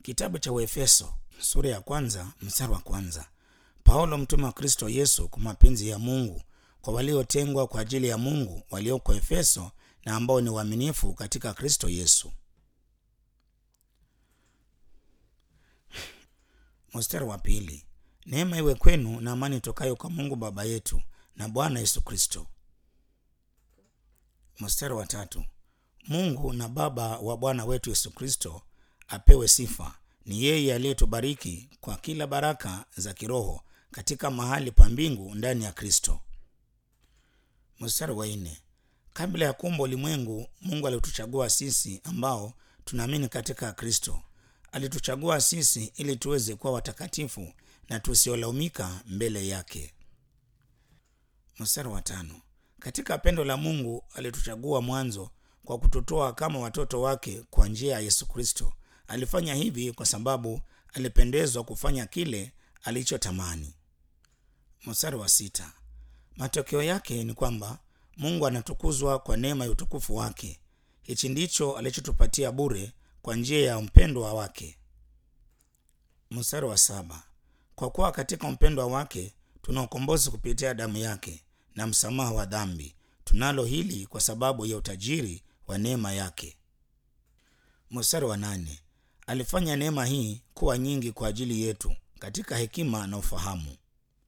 Kitabu cha Waefeso sura ya kwanza mstari wa kwanza. Paulo mtume wa Kristo Yesu kwa mapenzi ya Mungu kwa waliotengwa kwa ajili ya Mungu walioko Efeso na ambao ni waaminifu katika Kristo Yesu. Mstari wa pili. Neema iwe kwenu na amani tokayo kwa Mungu Baba yetu na Bwana Yesu Kristo. Mstari wa tatu. Mungu na Baba wa Bwana wetu Yesu Kristo apewe sifa. Ni yeye aliyetubariki kwa kila baraka za kiroho katika mahali pa mbingu ndani ya Kristo. Mstari wa nne. Kabla ya kuumba ulimwengu, Mungu alituchagua sisi ambao tunaamini katika Kristo. Alituchagua sisi ili tuweze kuwa watakatifu na tusiolaumika mbele yake. Mstari wa tano. Katika pendo la Mungu alituchagua mwanzo kwa kututoa kama watoto wake kwa njia ya Yesu Kristo. Alifanya hivi kwa sababu alipendezwa kufanya kile alichotamani. Mstari wa sita. Matokeo yake ni kwamba Mungu anatukuzwa kwa neema ya utukufu wake. Hichi ndicho alichotupatia bure kwa njia ya mpendwa wake. Mstari wa saba. Kwa kuwa katika mpendwa wake tuna ukombozi kupitia damu yake na msamaha wa dhambi. Tunalo hili kwa sababu ya utajiri wa neema yake. Mstari wa nane. Alifanya neema hii kuwa nyingi kwa ajili yetu katika hekima na ufahamu.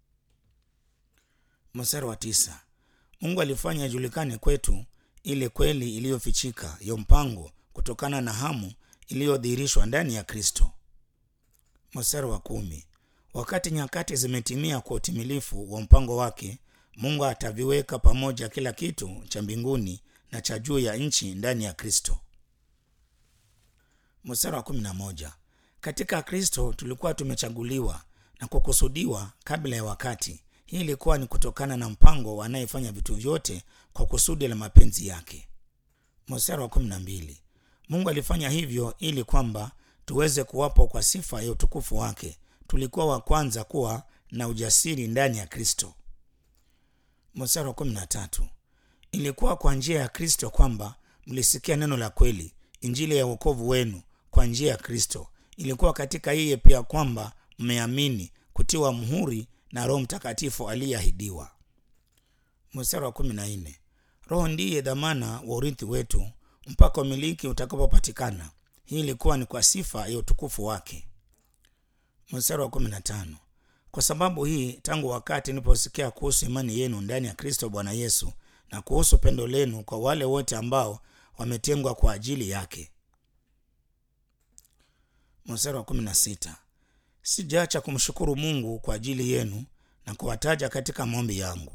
Mstari wa tisa. Mungu alifanya ijulikane kwetu ile kweli iliyofichika ya mpango kutokana na hamu iliyodhihirishwa ndani ya Kristo. Mstari wa kumi. Wakati nyakati zimetimia kwa utimilifu wa mpango wake, Mungu ataviweka pamoja kila kitu cha mbinguni na cha juu ya nchi ndani ya Kristo. Mstari wa kumi na moja. Katika Kristo tulikuwa tumechaguliwa na kukusudiwa kabla ya wakati. Hii ilikuwa ni kutokana na mpango anayefanya vitu vyote kwa kusudi la mapenzi yake. Mstari wa kumi na mbili. Mungu alifanya hivyo ili kwamba tuweze kuwapo kwa sifa ya utukufu wake. Tulikuwa wa kwanza kuwa na ujasiri ndani ya Kristo. Mstari wa kumi na tatu. Ilikuwa kwa njia ya Kristo kwamba mlisikia neno la kweli, injili ya wokovu wenu kwa njia ya Kristo. Ilikuwa katika yeye pia kwamba mmeamini, kutiwa muhuri na Roho Mtakatifu aliyeahidiwa. Mstari wa kumi na nne. Roho ndiye dhamana wa urithi wetu mpaka umiliki utakapopatikana. Hii ilikuwa ni kwa sifa ya utukufu wake. Mstari wa kumi na tano. Kwa sababu hii, tangu wakati niliposikia kuhusu imani yenu ndani ya Kristo Bwana Yesu na kuhusu pendo lenu kwa wale wote ambao wametengwa kwa ajili yake. Mstari wa kumi na sita. Sijaacha kumshukuru Mungu kwa ajili yenu na kuwataja katika maombi yangu.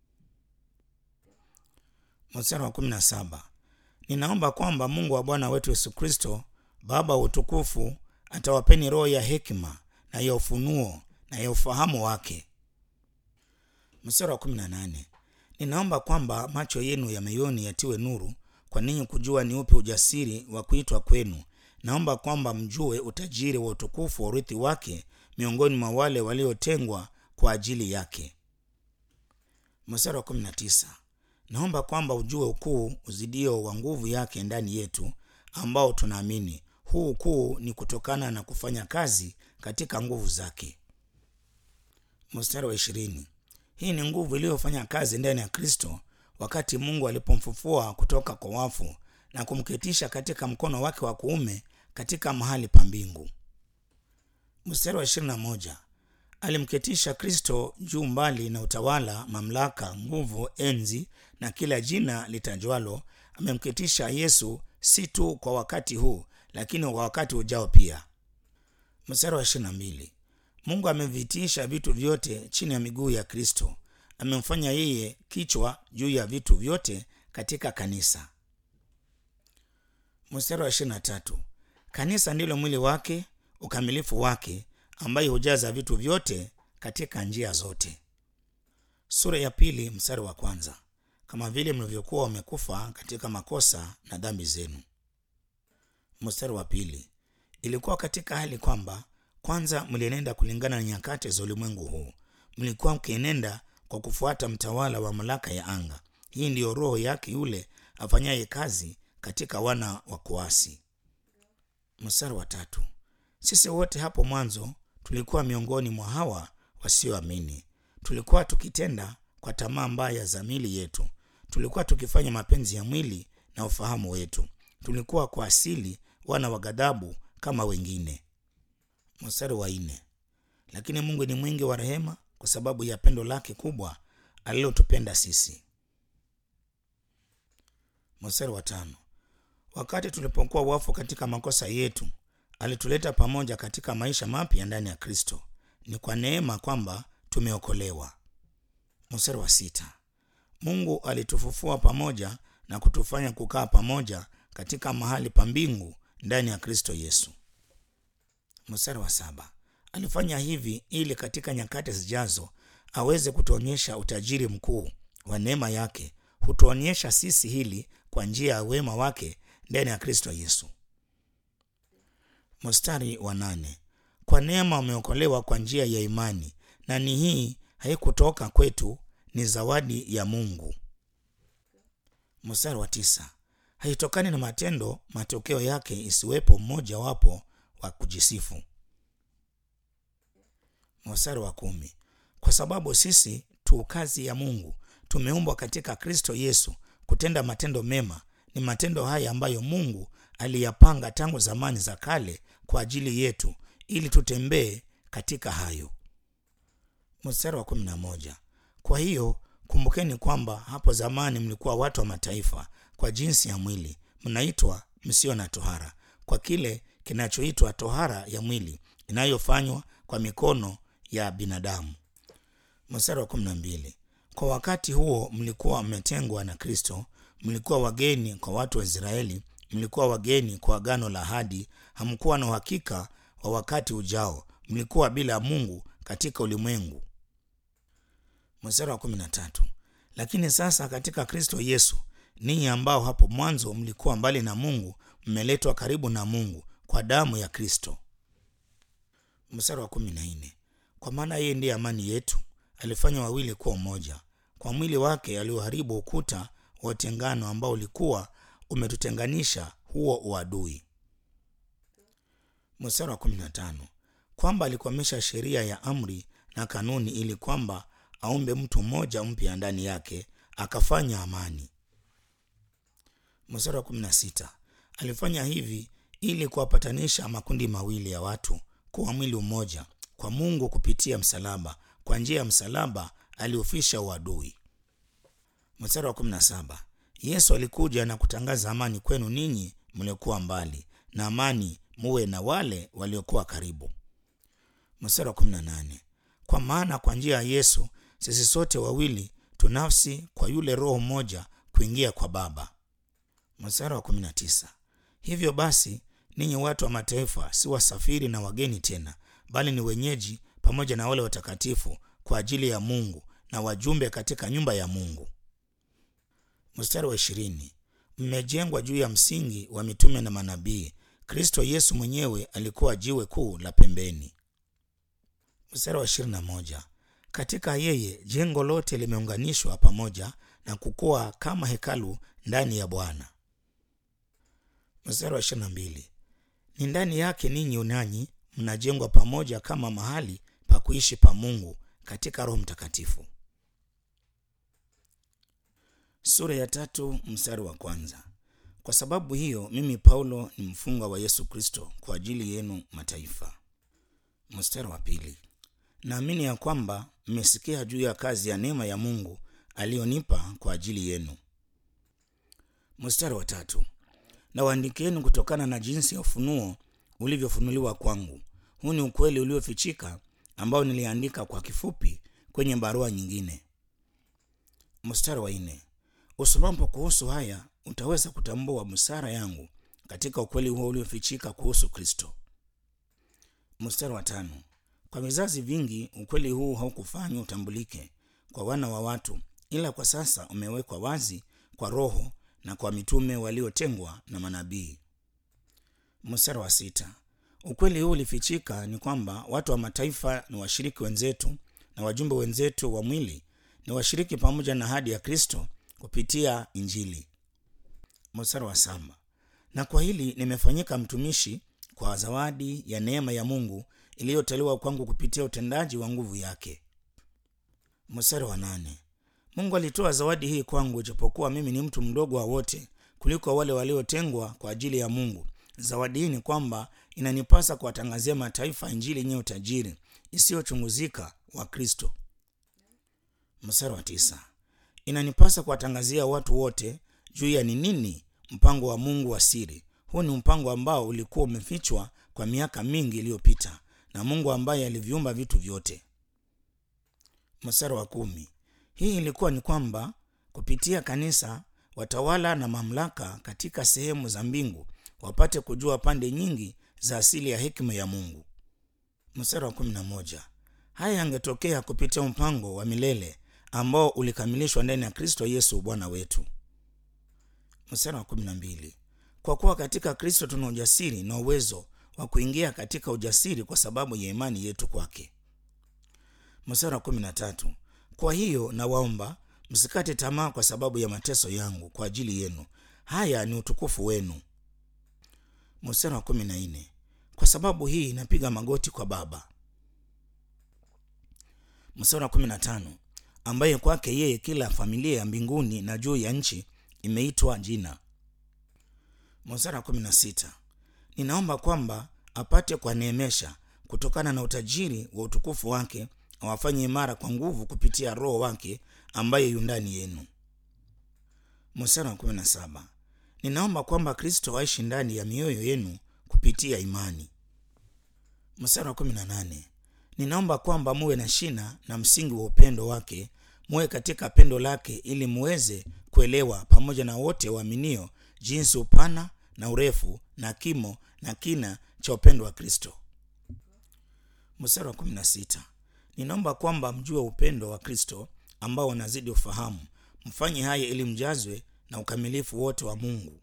Mstari wa kumi na saba. Ninaomba kwamba Mungu wa Bwana wetu Yesu Kristo, Baba wa utukufu, atawapeni roho ya hekima na ya ufunuo na ya ufahamu wake. Mstari wa kumi na nane. Ninaomba kwamba macho yenu ya moyoni yatiwe nuru kwa ninyi kujua ni upi ujasiri wa kuitwa kwenu. Naomba kwamba mjue utajiri wa utukufu wa urithi wake miongoni mwa wale waliotengwa kwa ajili yake. Mstari wa kumi na tisa. Naomba kwamba ujue ukuu uzidio wa nguvu yake ndani yetu ambao tunaamini. Huu ukuu ni kutokana na kufanya kazi katika nguvu zake. Mstari wa ishirini. Hii ni nguvu iliyofanya kazi ndani ya Kristo wakati Mungu alipomfufua kutoka kwa wafu na kumketisha katika mkono wake wa kuume katika mahali pa mbingu. Mstari wa ishirini na moja. Alimketisha Kristo juu mbali na utawala, mamlaka, nguvu, enzi na kila jina litajwalo. Amemketisha Yesu si tu kwa wakati huu, lakini kwa wakati ujao pia. Mstari wa ishirini na mbili. Mungu amevitiisha vitu vyote chini ya miguu ya Kristo. Amemfanya yeye kichwa juu ya vitu vyote katika kanisa. Mstari wa ishirini na tatu. Kanisa ndilo mwili wake, ukamilifu wake, ambaye hujaza vitu vyote katika njia zote. Sura ya pili mstari wa kwanza. Kama vile mlivyokuwa wamekufa katika makosa na dhambi zenu. Mstari wa pili. Ilikuwa katika hali kwamba kwanza mlienenda kulingana na nyakati za ulimwengu huu. Mlikuwa mkienenda kwa kufuata mtawala wa mamlaka ya anga. Hii ndiyo roho yake yule afanyaye kazi katika wana wa kuasi. Mstari wa tatu. sisi wote hapo mwanzo tulikuwa miongoni mwa hawa wasioamini tulikuwa tukitenda kwa tamaa mbaya za mili yetu tulikuwa tukifanya mapenzi ya mwili na ufahamu wetu tulikuwa kwa asili wana wa ghadhabu kama wengine mstari wa nne lakini mungu ni mwingi wa rehema kwa sababu ya pendo lake kubwa alilotupenda sisi mstari wa tano wakati tulipokuwa wafu katika makosa yetu alituleta pamoja katika maisha mapya ndani ya kristo ni kwa neema kwamba tumeokolewa mstari wa sita mungu alitufufua pamoja na kutufanya kukaa pamoja katika mahali pa mbingu ndani ya kristo yesu mstari wa saba alifanya hivi ili katika nyakati zijazo aweze kutuonyesha utajiri mkuu wa neema yake hutuonyesha sisi hili kwa njia ya wema wake ndani ya kristo yesu mstari wa nane kwa neema wameokolewa kwa njia ya imani na ni hii haikutoka kwetu ni zawadi ya mungu mstari wa tisa haitokani na matendo matokeo yake isiwepo mmoja wapo wa kujisifu mstari wa kumi kwa sababu sisi tu kazi ya mungu tumeumbwa katika kristo yesu kutenda matendo mema ni matendo haya ambayo mungu aliyapanga tangu zamani za kale kwa ajili yetu ili tutembee katika hayo mstari wa kumi na moja kwa hiyo kumbukeni kwamba hapo zamani mlikuwa watu wa mataifa kwa jinsi ya mwili mnaitwa msio na tohara kwa kile kinachoitwa tohara ya mwili inayofanywa kwa mikono ya binadamu mstari wa kumi na mbili kwa wakati huo mlikuwa mmetengwa na kristo mlikuwa wageni kwa watu wa israeli mlikuwa wageni kwa agano la hadi hamkuwa na uhakika wa wakati ujao mlikuwa bila mungu katika ulimwengu mstari wa kumi na tatu lakini sasa katika kristo yesu ninyi ambao hapo mwanzo mlikuwa mbali na mungu mmeletwa karibu na mungu kwa damu ya kristo mstari wa kumi na nne kwa maana yeye ndiye amani yetu alifanya wawili kuwa mmoja kwa mwili wake alioharibu ukuta wa utengano ambao ulikuwa umetutenganisha huo uadui mstari wa kumi na tano kwamba alikwamisha sheria ya amri na kanuni ili kwamba aumbe mtu mmoja mpya ndani yake akafanya amani mstari wa kumi na sita alifanya hivi ili kuwapatanisha makundi mawili ya watu kuwa mwili mmoja kwa mungu kupitia msalaba kwa njia ya msalaba aliufisha uadui mstari wa kumi na saba yesu alikuja na kutangaza amani kwenu ninyi mliokuwa mbali na amani muwe na wale waliokuwa karibu mstari wa kumi na nane kwa maana kwa njia ya yesu sisi sote wawili tunafsi kwa yule roho mmoja kuingia kwa baba mstari wa kumi na tisa hivyo basi ninyi watu wa mataifa si wasafiri na wageni tena bali ni wenyeji pamoja na wale watakatifu kwa ajili ya mungu na wajumbe katika nyumba ya mungu mstari wa ishirini mmejengwa juu ya msingi wa mitume na manabii kristo yesu mwenyewe alikuwa jiwe kuu la pembeni mstari wa ishirini na moja katika yeye jengo lote limeunganishwa pamoja na kukua kama hekalu ndani ya bwana mstari wa ishirini na mbili ni ndani yake ninyi nanyi mnajengwa pamoja kama mahali pa kuishi pa mungu katika roho mtakatifu sura ya tatu mstari wa kwanza kwa sababu hiyo mimi paulo ni mfungwa wa yesu kristo kwa ajili yenu mataifa mstari wa pili naamini ya kwamba mmesikia juu ya kazi ya neema ya mungu aliyonipa kwa ajili yenu mstari wa tatu nawaandikieni kutokana na jinsi ya ufunuo ulivyofunuliwa kwangu huu ni ukweli uliofichika ambao niliandika kwa kifupi kwenye barua nyingine mstari wa nne usomapo kuhusu haya utaweza kutambua busara yangu katika ukweli huo uliofichika kuhusu kristo mstari wa tano kwa vizazi vingi ukweli huu haukufanywa utambulike kwa wana wa watu ila kwa sasa umewekwa wazi kwa roho na kwa mitume waliotengwa na manabii mstari wa sita ukweli huu ulifichika ni kwamba watu wa mataifa ni washiriki wenzetu na wajumbe wenzetu wa mwili ni washiriki pamoja na hadi ya kristo kupitia injili mstari wa saba na kwa hili nimefanyika mtumishi kwa zawadi ya neema ya mungu iliyotolewa kwangu kupitia utendaji wa nguvu yake mstari wa nane mungu alitoa zawadi hii kwangu ijapokuwa mimi ni mtu mdogo wa wote kuliko wale waliotengwa kwa ajili ya mungu zawadi hii ni kwamba inanipasa kuwatangazia mataifa injili yenye utajiri isiyochunguzika wa kristo mstari wa tisa inanipasa kuwatangazia watu wote juu ya ni nini mpango wa mungu wa siri huu ni mpango ambao ulikuwa umefichwa kwa miaka mingi iliyopita na mungu ambaye aliviumba vitu vyote mstari wa kumi hii ilikuwa ni kwamba kupitia kanisa watawala na mamlaka katika sehemu za mbingu wapate kujua pande nyingi za asili ya hekima ya mungu mstari wa kumi na moja haya yangetokea kupitia mpango wa milele ambao ulikamilishwa ndani ya kristo yesu bwana wetu mstari wa kumi na mbili kwa kuwa katika kristo tuna ujasiri na uwezo wa kuingia katika ujasiri kwa sababu ya imani yetu kwake mstari wa kumi na tatu kwa hiyo nawaomba msikate tamaa kwa sababu ya mateso yangu kwa ajili yenu haya ni utukufu wenu mstari wa kumi na nne kwa sababu hii napiga magoti kwa baba mstari wa kumi na tano ambaye kwake yeye kila familia ya mbinguni na juu ya nchi imeitwa jina mstari wa kumi na sita ninaomba kwamba apate kuwaneemesha kutokana na utajiri wa utukufu wake awafanye imara kwa nguvu kupitia roho wake ambaye yu ndani yenu mstari wa kumi na saba ninaomba kwamba kristo aishi ndani ya mioyo yenu kupitia imani mstari wa kumi na nane ninaomba kwamba muwe na shina na msingi wa upendo wake muwe katika pendo lake ili muweze kuelewa pamoja na wote waaminio jinsi upana na urefu na kimo na kina cha upendo wa kristo mstari wa kumi na sita ninaomba kwamba mjue upendo wa kristo ambao unazidi ufahamu mfanye haya ili mjazwe na ukamilifu wote wa mungu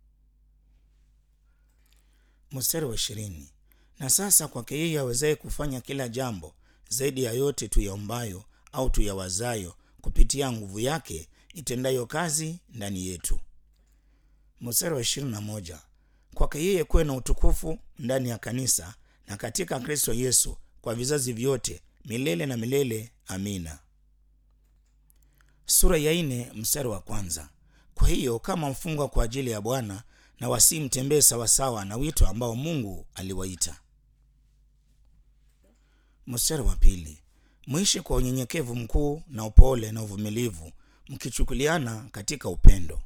mstari wa ishirini na sasa kwake yeye awezaye kufanya kila jambo zaidi ya yote tuyaombayo au tuyawazayo kupitia nguvu yake itendayo kazi ndani yetu mstari wa ishirini na moja kwake yeye kuwe na utukufu ndani ya kanisa na katika kristo yesu kwa vizazi vyote milele na milele amina sura ya ine mstari wa kwanza kwa hiyo kama mfungwa kwa ajili ya bwana na wasii mtembee sawasawa na wito ambao mungu aliwaita mstari wa pili mwishi kwa unyenyekevu mkuu na upole na uvumilivu mkichukuliana katika upendo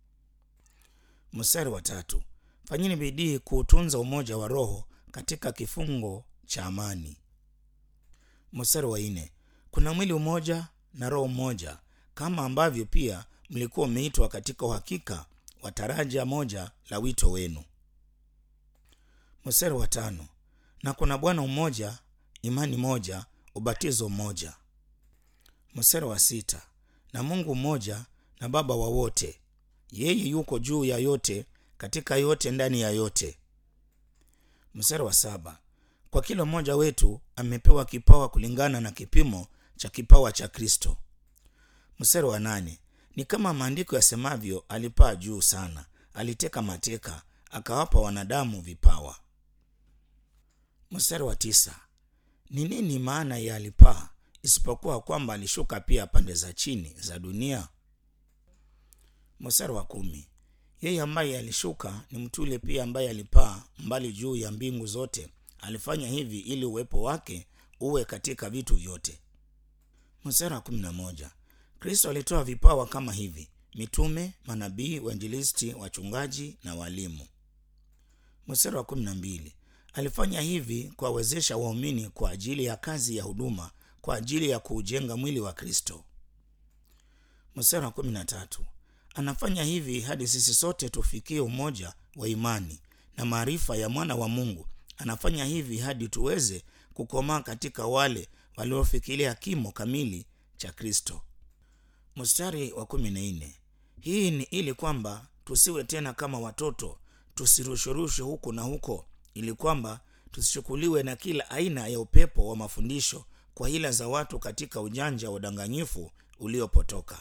mstari wa tatu fanyini bidii kuutunza umoja wa roho katika kifungo cha amani mstari wa nne kuna mwili umoja na roho mmoja kama ambavyo pia mlikuwa mmeitwa katika uhakika wa taraja moja la wito wenu mstari wa tano na kuna bwana mmoja imani moja ubatizo mmoja mstari wa sita na mungu mmoja na baba wa wote yeye yuko juu ya yote katika yote ndani ya yote mstari wa saba kwa kila mmoja wetu amepewa kipawa kulingana na kipimo cha kipawa cha kristo mstari wa nane ni kama maandiko yasemavyo alipaa juu sana aliteka mateka akawapa wanadamu vipawa mstari wa tisa ni nini maana ya alipaa isipokuwa kwamba alishuka pia pande za chini za dunia mstari wa kumi yeye ambaye alishuka ni mtu yule pia ambaye alipaa mbali juu ya mbingu zote alifanya hivi ili uwepo wake uwe katika vitu vyote mstari wa kumi na moja kristo alitoa vipawa kama hivi mitume manabii wainjilisti wachungaji na walimu mstari wa kumi na mbili alifanya hivi kuwawezesha waumini kwa ajili ya kazi ya huduma kwa ajili ya kuujenga mwili wa kristo mstari wa kumi na tatu anafanya hivi hadi sisi sote tufikie umoja wa imani na maarifa ya mwana wa mungu anafanya hivi hadi tuweze kukomaa katika wale waliofikiria kimo kamili cha kristo mstari wa kumi na nne hii ni ili kwamba tusiwe tena kama watoto tusirushurushwe huku na huko ili kwamba tusichukuliwe na kila aina ya upepo wa mafundisho kwa hila za watu katika ujanja wa udanganyifu uliopotoka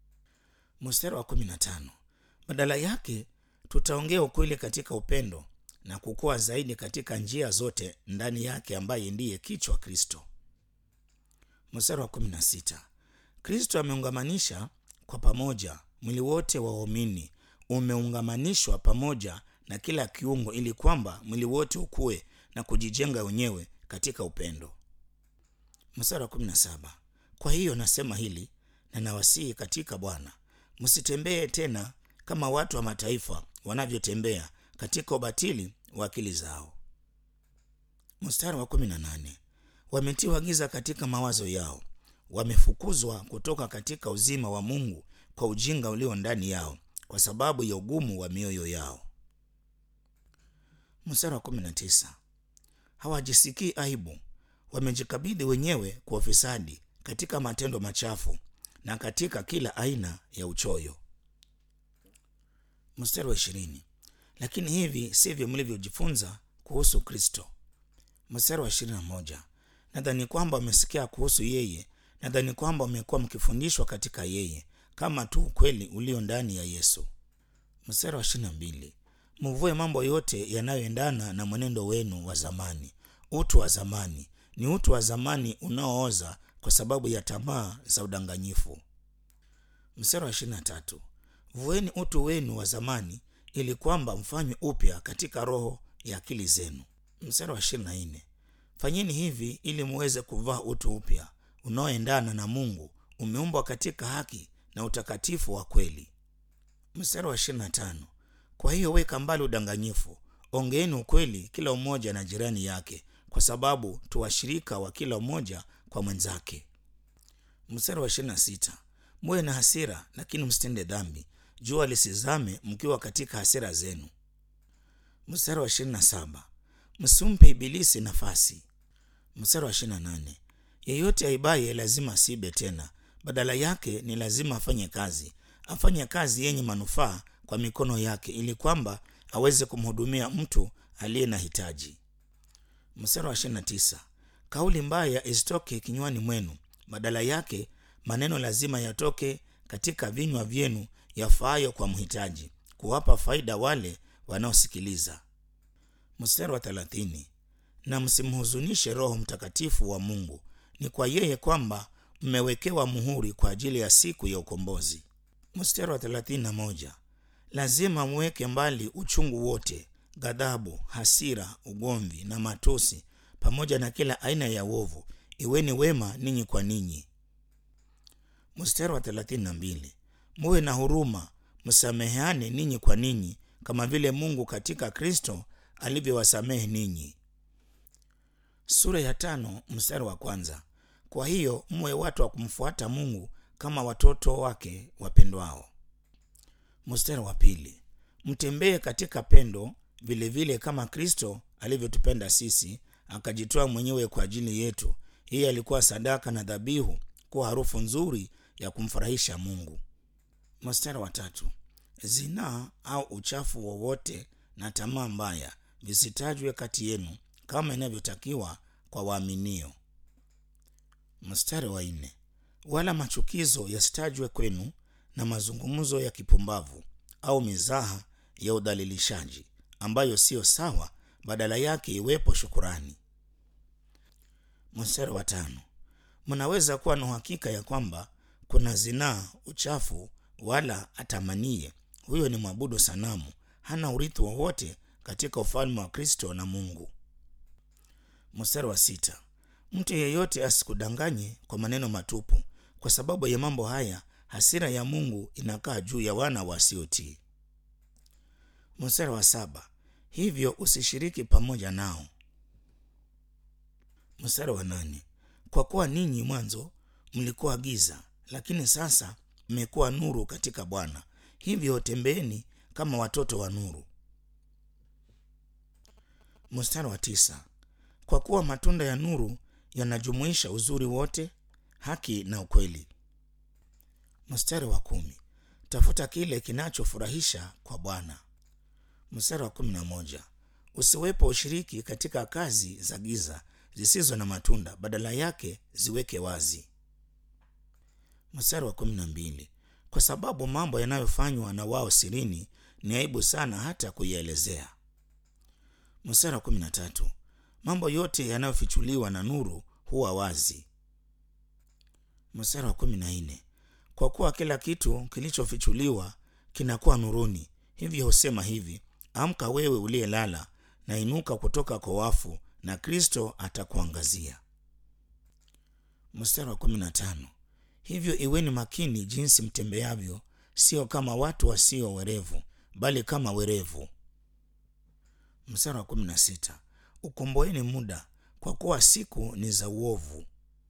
mstari wa kumi na tano badala yake tutaongea ukweli katika upendo na kukua zaidi katika njia zote ndani yake ambaye ndiye kichwa Kristo. Mstari wa kumi na sita. Kristo ameungamanisha kwa pamoja mwili wote wa waumini umeungamanishwa pamoja na kila kiungo ili kwamba mwili wote ukue na kujijenga wenyewe katika upendo. Mstari wa kumi na saba. Kwa hiyo nasema hili na nawasihi katika Bwana, msitembee tena kama watu wa mataifa wanavyotembea katika ubatili wa akili zao. Mstari wa kumi na nane. Wametiwa giza katika mawazo yao, wamefukuzwa kutoka katika uzima wa Mungu kwa ujinga ulio ndani yao, kwa sababu ya ugumu wa mioyo yao. Mstari wa kumi na tisa. Hawajisikii aibu, wamejikabidhi wenyewe kwa ufisadi katika matendo machafu na katika kila aina ya uchoyo. Mstari wa ishirini. Lakini hivi sivyo mlivyojifunza kuhusu Kristo. Mstari wa ishirini na moja. Nadhani kwamba wamesikia kuhusu yeye, nadhani kwamba wamekuwa mkifundishwa katika yeye, kama tu ukweli ulio ndani ya Yesu. Mstari wa ishirini na mbili. Muvue mambo yote yanayoendana na mwenendo wenu wa zamani. Utu wa zamani ni utu wa zamani unaooza kwa sababu ya tamaa za udanganyifu. Mstari wa ishirini na tatu. Vueni utu wenu wa zamani ili kwamba mfanywe upya katika roho ya akili zenu. Mstari wa ishirini na nne. Fanyeni hivi ili muweze kuvaa utu upya unaoendana na Mungu, umeumbwa katika haki na utakatifu wa kweli. Mstari wa ishirini na tano. Kwa hiyo weka mbali udanganyifu, ongeeni ukweli kila mmoja na jirani yake, kwa sababu tu washirika wa kila mmoja kwa mwenzake. Mstari wa ishirini na sita. Muwe na hasira, lakini msitende dhambi, jua lisizame mkiwa katika hasira zenu. Mstari wa ishirini na saba. Msimpe Ibilisi nafasi. Mstari wa ishirini na nane. Yeyote aibaye lazima asiibe tena, badala yake ni lazima afanye kazi, afanye kazi yenye manufaa kwa mikono yake, ili kwamba aweze kumhudumia mtu aliye na hitaji. Mstari wa ishirini na tisa. Kauli mbaya isitoke kinywani mwenu, badala yake maneno lazima yatoke katika vinywa vyenu, yafaayo kwa mhitaji, kuwapa faida wale wanaosikiliza. Mstari wa thelathini. Na msimhuzunishe Roho Mtakatifu wa Mungu, ni kwa yeye kwamba mmewekewa muhuri kwa ajili ya siku ya ukombozi. Mstari wa thelathini na moja. Lazima mweke mbali uchungu wote, ghadhabu, hasira, ugomvi na matusi, pamoja na kila aina ya uovu. Iweni wema ninyi kwa ninyi. Mstari wa thelathini na mbili. Muwe na huruma, msameheane ninyi kwa ninyi, kama vile Mungu katika Kristo alivyowasamehe ninyi. Sura ya tano mstari wa kwanza. Kwa hiyo mwe watu wa kumfuata Mungu kama watoto wake wapendwao. Mstari wa pili. Mtembee katika pendo vilevile vile kama Kristo alivyotupenda sisi akajitoa mwenyewe kwa ajili yetu. Hii alikuwa sadaka na dhabihu kuwa harufu nzuri ya kumfurahisha Mungu. Mstari wa tatu. Zinaa au uchafu wowote na tamaa mbaya visitajwe kati yenu kama inavyotakiwa kwa waaminio. Mstari wa nne. Wala machukizo yasitajwe kwenu na mazungumzo ya kipumbavu au mizaha ya udhalilishaji ambayo siyo sawa, badala yake iwepo shukurani. Mstari wa tano. Mnaweza kuwa na uhakika ya kwamba kuna zinaa, uchafu, wala atamanie huyo ni mwabudu sanamu, hana urithi wowote katika ufalme wa Kristo na Mungu. Mstari wa sita. Mtu yeyote asikudanganye kwa maneno matupu, kwa sababu ya mambo haya hasira ya Mungu inakaa juu ya wana wasiotii. Mstari wa saba. Hivyo usishiriki pamoja nao. Mstari wa nane. Kwa kuwa ninyi mwanzo mlikuwa giza, lakini sasa mmekuwa nuru katika Bwana, hivyo tembeeni kama watoto wa nuru. Mstari wa tisa. Kwa kuwa matunda ya nuru yanajumuisha uzuri wote, haki na ukweli. Mstari wa kumi. Tafuta kile kinachofurahisha kwa Bwana. Mstari wa kumi na moja. Usiwepo ushiriki katika kazi za giza zisizo na matunda, badala yake ziweke wazi. Mstari wa kumi na mbili. Kwa sababu mambo yanayofanywa na wao sirini ni aibu sana hata kuielezea. Mstari wa kumi na tatu. Mambo yote yanayofichuliwa na nuru huwa wazi. Mstari wa kumi na nne. Kwa kuwa kila kitu kilichofichuliwa kinakuwa nuruni, hivyo husema hivi: amka wewe uliyelala, na inuka kutoka kwa wafu, na Kristo atakuangazia. Mstari wa kumi na tano. Hivyo iweni makini jinsi mtembeavyo, sio kama watu wasio werevu, bali kama werevu. Mstari wa kumi na sita. Ukomboeni muda, kwa kuwa siku ni za uovu.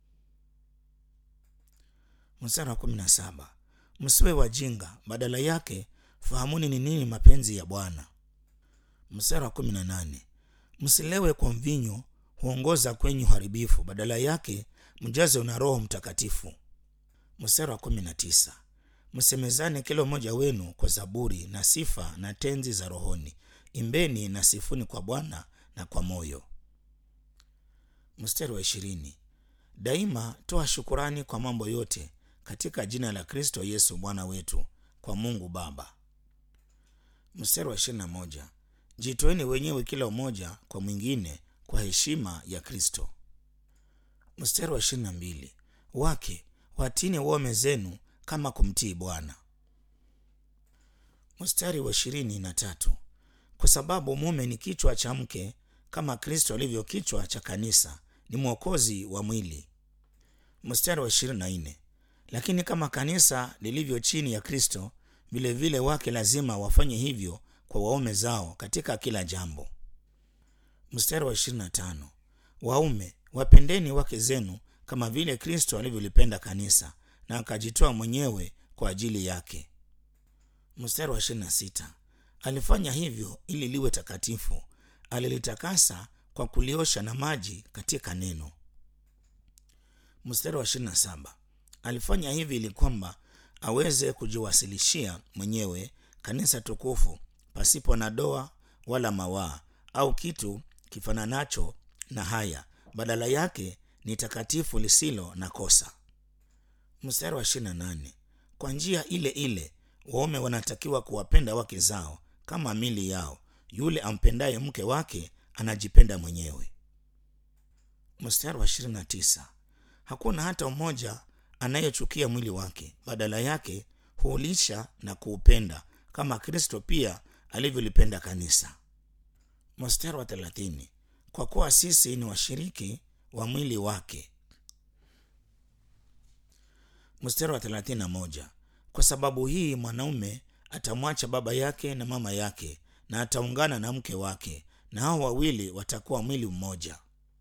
Mstari wa kumi na saba. Msiwe wajinga, badala yake fahamuni ni nini mapenzi ya Bwana. Mstari wa kumi na nane. Msilewe kwa mvinyo, huongoza kwenye uharibifu, badala yake mjaze na Roho Mtakatifu. Mstari wa kumi na tisa. Msemezane kila mmoja wenu kwa zaburi na sifa na tenzi za rohoni, imbeni na sifuni kwa Bwana na kwa moyo. Mstari wa ishirini. Daima toa shukurani kwa mambo yote katika jina la Kristo Yesu Bwana wetu kwa Mungu Baba. Mstari wa ishirini na moja. Jitoeni wenyewe kila mmoja kwa mwingine kwa heshima ya Kristo. Mstari wa ishirini na mbili. Wake watini waume zenu kama kumtii Bwana. Mstari wa ishirini na tatu. Kwa sababu mume ni kichwa cha mke kama Kristo alivyo kichwa cha kanisa, ni mwokozi wa mwili. Mstari wa ishirini na nne. Lakini kama kanisa lilivyo chini ya Kristo, vilevile wake lazima wafanye hivyo kwa waume zao katika kila jambo. Mstari wa ishirini na tano. Waume wapendeni wake zenu kama vile Kristo alivyolipenda kanisa na akajitoa mwenyewe kwa ajili yake. Mstari wa ishirini na sita. Alifanya hivyo ili liwe takatifu, alilitakasa kwa kuliosha na maji katika neno. Mstari wa ishirini na saba. Alifanya hivi ili kwamba aweze kujiwasilishia mwenyewe kanisa tukufu pasipo na doa wala mawaa au kitu kifananacho na haya, badala yake ni takatifu lisilo na kosa. Mstari wa ishirini na nane. Kwa njia ile ile waume wanatakiwa kuwapenda wake zao kama mili yao. Yule ampendaye mke wake anajipenda mwenyewe. Mstari wa ishirini na tisa. Hakuna hata mmoja anayechukia mwili wake, badala yake huulisha na kuupenda kama Kristo pia alivyolipenda kanisa. Mstari wa thelathini. Kwa kuwa sisi ni washiriki wa mwili wake. Mstari wa thelathini na moja. Kwa sababu hii mwanaume atamwacha baba yake na mama yake na ataungana na mke wake, na hao wawili watakuwa mwili mmoja.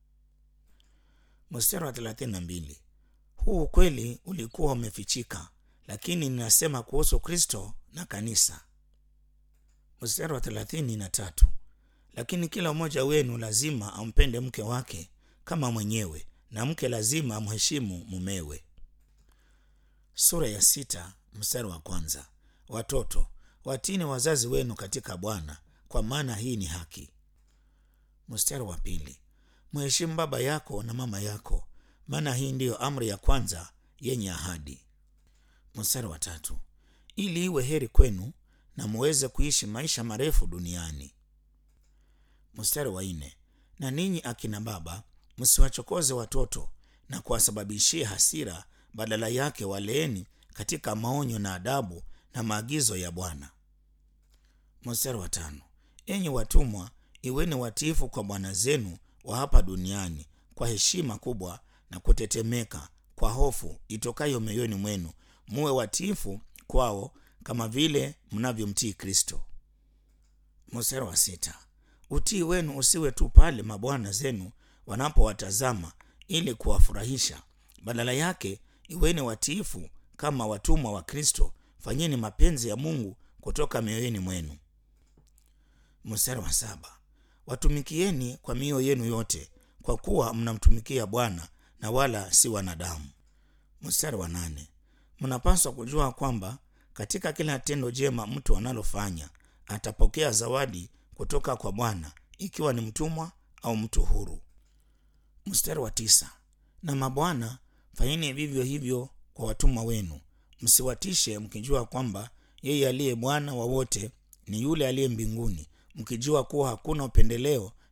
Mstari wa thelathini na mbili. Huu ukweli ulikuwa umefichika, lakini ninasema kuhusu Kristo na kanisa. Mstari wa thelathini na tatu. Lakini kila mmoja wenu lazima ampende mke wake kama mwenyewe, na mke lazima amheshimu mumewe. Sura ya sita mstari wa kwanza. Watoto watini wazazi wenu katika Bwana, kwa maana hii ni haki. Mstari wa pili. Mheshimu baba yako na mama yako, maana hii ndiyo amri ya kwanza yenye ahadi. Mstari wa tatu. Ili iwe heri kwenu na muweze kuishi maisha marefu duniani. Mstari wa nne. Na ninyi akina baba msiwachokoze watoto na kuwasababishia hasira, badala yake waleeni katika maonyo na adabu na maagizo ya Bwana. Mstari wa tano. Enyi watumwa, iweni watiifu kwa bwana zenu wa hapa duniani kwa heshima kubwa na kutetemeka, kwa hofu itokayo mioyoni mwenu, muwe watiifu kwao kama vile mnavyomtii Kristo. Mstari wa sita. Utii wenu usiwe tu pale mabwana zenu wanapowatazama ili kuwafurahisha, badala yake iweni watiifu kama watumwa wa Kristo. Fanyeni mapenzi ya Mungu kutoka mioyoni mwenu. Mstari wa saba. Watumikieni kwa mioyo yenu yote, kwa kuwa mnamtumikia Bwana na wala si wanadamu. Mstari wa nane. Mnapaswa kujua kwamba katika kila tendo jema mtu analofanya atapokea zawadi kutoka kwa Bwana, ikiwa ni mtumwa au mtu huru. Mstari wa tisa. Na mabwana, fanyeni vivyo hivyo kwa watumwa wenu, msiwatishe, mkijua kwamba yeye aliye Bwana wa wote ni yule aliye mbinguni, mkijua kuwa hakuna upendeleo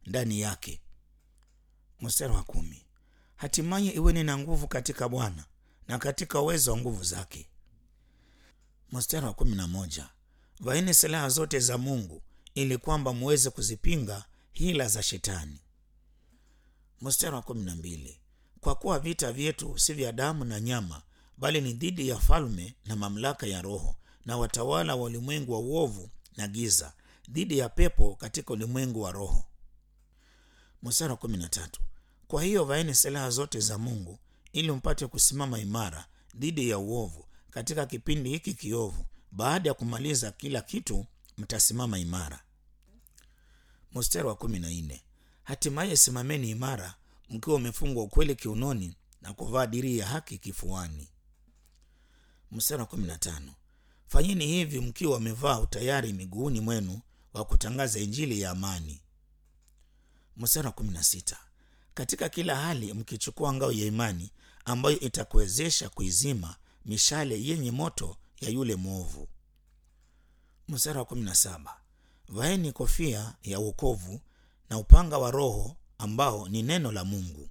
ndani yake. Mstari wa kumi, hatimaye iweni na nguvu katika Bwana na katika uwezo wa nguvu zake. Mstari wa kumi na moja, vaeni silaha zote za Mungu ili kwamba muweze kuzipinga hila za Shetani. Mstari wa kumi na mbili, kwa kuwa vita vyetu si vya damu na nyama, bali ni dhidi ya falme na mamlaka ya roho na watawala wa ulimwengu wa uovu na giza, dhidi ya pepo katika ulimwengu wa roho. Mstari wa kumi na tatu, kwa hiyo vaeni silaha zote za Mungu ili mpate kusimama imara dhidi ya uovu katika kipindi hiki kiovu. Baada ya kumaliza kila kitu, mtasimama imara. Mstari wa kumi na nne, hatimaye simameni imara mkiwa umefungwa ukweli kiunoni na kuvaa dirii ya haki kifuani. Mstari wa kumi na tano, fanyeni hivi mkiwa wamevaa utayari miguuni mwenu wa kutangaza injili ya amani. Mstari wa kumi na sita, katika kila hali mkichukua ngao ya imani ambayo itakuwezesha kuizima mishale yenye moto ya yule mwovu. Mstari wa kumi na saba, vaeni kofia ya wokovu na upanga wa Roho ambao ni neno la Mungu.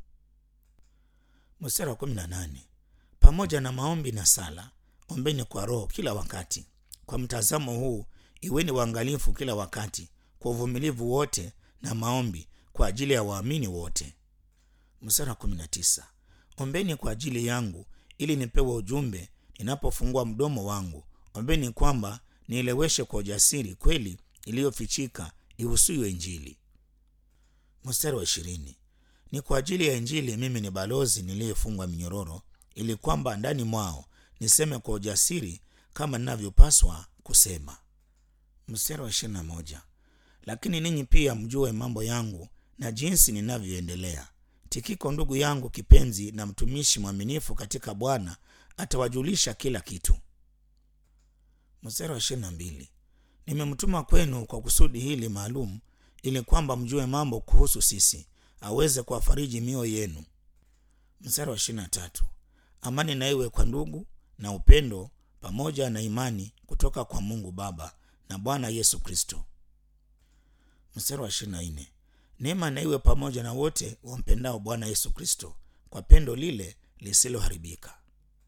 Mstari wa kumi na nane, pamoja na maombi na sala ombeni kwa Roho kila wakati. Kwa mtazamo huu iweni waangalifu kila wakati kwa uvumilivu wote na maombi kwa ajili ya waamini wote. Mstari wa kumi na tisa, ombeni kwa ajili yangu ili nipewe ujumbe ninapofungua mdomo wangu. Ombeni kwamba nieleweshe kwa ujasiri kweli iliyofichika ihusuyo Injili. Mstari wa ishirini, ni kwa ajili ya Injili mimi ni balozi niliyefungwa minyororo, ili kwamba ndani mwao niseme kwa ujasiri kama ninavyopaswa kusema. Mstari wa ishirini na moja, lakini ninyi pia mjue mambo yangu na jinsi ninavyoendelea. Tikiko ndugu yangu kipenzi na mtumishi mwaminifu katika Bwana atawajulisha kila kitu. Mstari wa ishirini na mbili, nimemtuma kwenu kwa kusudi hili maalum, ili kwamba mjue mambo kuhusu sisi, aweze kuwafariji mioyo yenu. Mstari wa ishirini na tatu, amani na iwe kwa ndugu na upendo pamoja na imani kutoka kwa Mungu Baba na Bwana Yesu Kristo. Mstari wa ishirini na nne, neema na iwe pamoja na wote wampendao Bwana Yesu Kristo kwa pendo lile lisiloharibika.